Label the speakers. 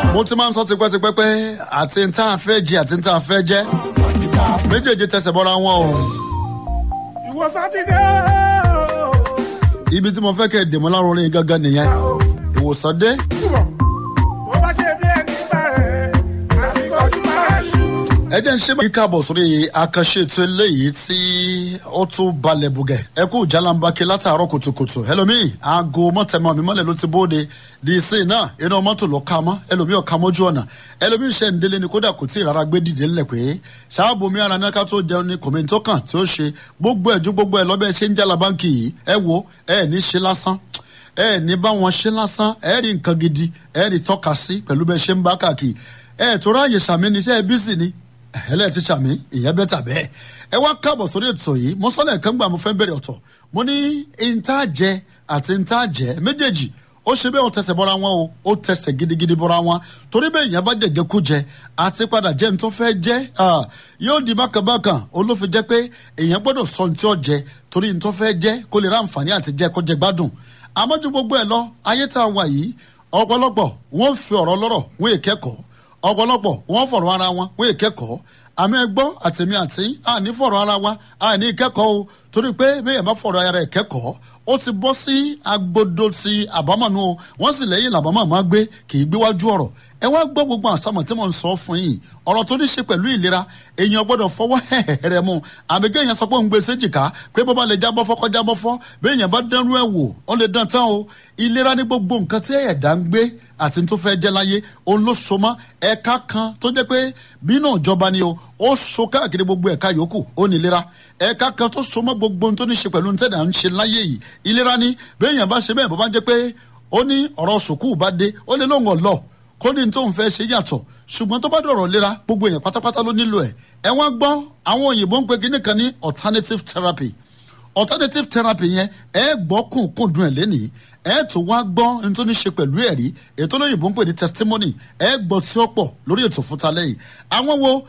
Speaker 1: mo ti máa ń sọ tipẹ́tipẹ́ pé àti ń tá a fẹ́ jẹ àti ń tá a fẹ́ jẹ́ méjèèjì tẹsẹ̀ bọ́ra wọn o.
Speaker 2: ìwọ sátidé o.
Speaker 1: ibi tí mo fẹ́ kẹ́ ẹ̀ dèmọ́ láwọn orin gangan nìyẹn ìwòsàn dé.
Speaker 2: túbọ̀ bó bá ṣe bí ẹni bẹ̀rẹ̀ àbíkọ́jú máa ṣú.
Speaker 1: ẹ jẹ́ ń ṣe máa káàbọ̀ sórí àkànṣe ètò eléyìí tí ó tún balẹ̀ bùgẹ̀ ẹ kú jalambake látàárọ̀ kùtùkùtù ẹlòmíì aago mọ́tẹ́mọ́ mi mọ́lẹ̀ ló ti bóde di ìsìn náà inú mọ́tò ló ka mọ́ ẹlòmíì ọ̀ka mọ́jú ọ̀nà ẹlòmíì ṣe ń délé ni kódà kò tí ì rárá gbé dìde ńlẹ̀ pé ṣáàbù mi ara náà ká tó jẹun ní kòmẹ́ntì kan tí ó ṣe gbogbo ẹ̀ ju gbogbo ẹ̀ lọ́bẹ̀ ṣe ń jala báńkì yìí ẹ wo ẹ ní ṣe lásán ẹ ní bá wọn ṣe lásán ẹ rí nǹkan gidi ẹ rí tọ́ka sí pẹ̀lú bẹ́ẹ̀ ṣe ń bá káàkiri ẹ tó ráàyè sàmì ní iṣẹ́ bísí ni ẹlẹ́ ti sàmì ìyẹn bẹ́ẹ̀ tà bẹ́ẹ̀ ẹ wá káàbọ̀ sórí ètò yìí mo sọ́lẹ̀ kan gbà mo fẹ́ bẹ̀rẹ̀ ọ̀tọ̀ mo ní ìntàjẹ àti ìntàjẹ méjèèjì ó ṣe bẹ́ẹ̀ ó tẹsẹ̀ bọ́ra wọn o ó tẹsẹ̀ gidigidi bọ́ra wọn torí bẹ́ẹ̀ ìyẹn bá jẹ̀jẹ̀ kú jẹ àti padà jẹ́ nítorí fẹ́ jẹ́ yóò di bákanbákan olófin jẹ́ pé èèyàn gbọ́dọ̀ sọ ní tí ó jẹ torí nítorí fẹ́ jẹ́ kó lè ra àǹfààní àti jẹ́ kó jẹ gbádùn àmọ́ ju gbogbo ẹ̀ lọ ayé tá a wà yìí ọ̀pọ̀lọpọ̀ wọ́n fi ọ̀rọ̀ lọ́rọ̀ wọ́n èkẹ́kọ̀ọ́ ọ̀pọ̀lọpọ̀ wọ́n fọ̀rọ̀ ara wọn wọ́n èkẹ́kọ̀ọ́ àmì ẹgbọ́ àtẹ̀mí àti àní fọ̀rọ̀ ara wa àní ìkẹ́kọ̀ọ́ o torí pé bẹ́ẹ̀ bá fọ̀rọ̀ ara ẹ̀ kẹ́kọ̀ọ́ ó ti bọ́ sí agbodo ti àbámọ̀nù o wọ́n sì lẹ́yìn làbámọ̀ máa gbé kì í gbéwájú ọ̀rọ̀ ẹ wá gbọ́ gbogbo àsámọ̀ tí mò ń sọ fún yìí ọ̀rọ̀ tó ní ṣe pẹ̀lú ìlera èèyàn gbọ́dọ̀ fọwọ́ hẹ̀hẹ̀rẹ̀ mu àbí kéèyàn sọ pé òun gbé séjìká pé bó bá lè jábọ́ fọ́kọ́ jábọ́ fọ́ béèyàn bá dánrú ẹ̀ wò ó lè dán tán o ìlera ní gbogbo nǹkan tí ẹ̀dá ń gbé àti tó fẹ́ jẹ́ láyé òun ló so mọ́ ẹ̀ka kan tó jẹ́ pé bínú ìjọba ni o ó so káàkiri gbogbo ẹ̀ka yòókù ó ní ìlera ẹ̀ka kan tó so mọ́ gbogbo ohun tó ní ṣe pẹ̀lú ntẹ́dà ń ṣe láyé yìí ìlera ni béèyàn bá ṣe bẹ́ẹ̀ bó bá jẹ́ pé ó ní ọ̀rọ̀ sùkúù bá dé ó lè lóun ọ̀lọ́ kó ní tó ń fẹ́ ṣe yàtọ̀ ṣùgbọ́n tó bá dọ̀rọ̀ lera gbogbo èèyàn pátápátá ló nílò ẹ̀ ẹ wọ́n gbọ́ àwọn òyìnbó ń pe kíní kan ní alternative therapy alternative therapy yẹn ẹ gbọ́ kùnkùndùn ẹ̀ lẹ́nìí ẹ tó wá gbọ́ ní tó ní ṣe pẹ̀lú ẹ̀rí ètò olóyìnbó ń pè ní testimony ẹ gbọ́ tí ó pọ̀ lórí ètò fúnta lẹ́yìn àwọn wo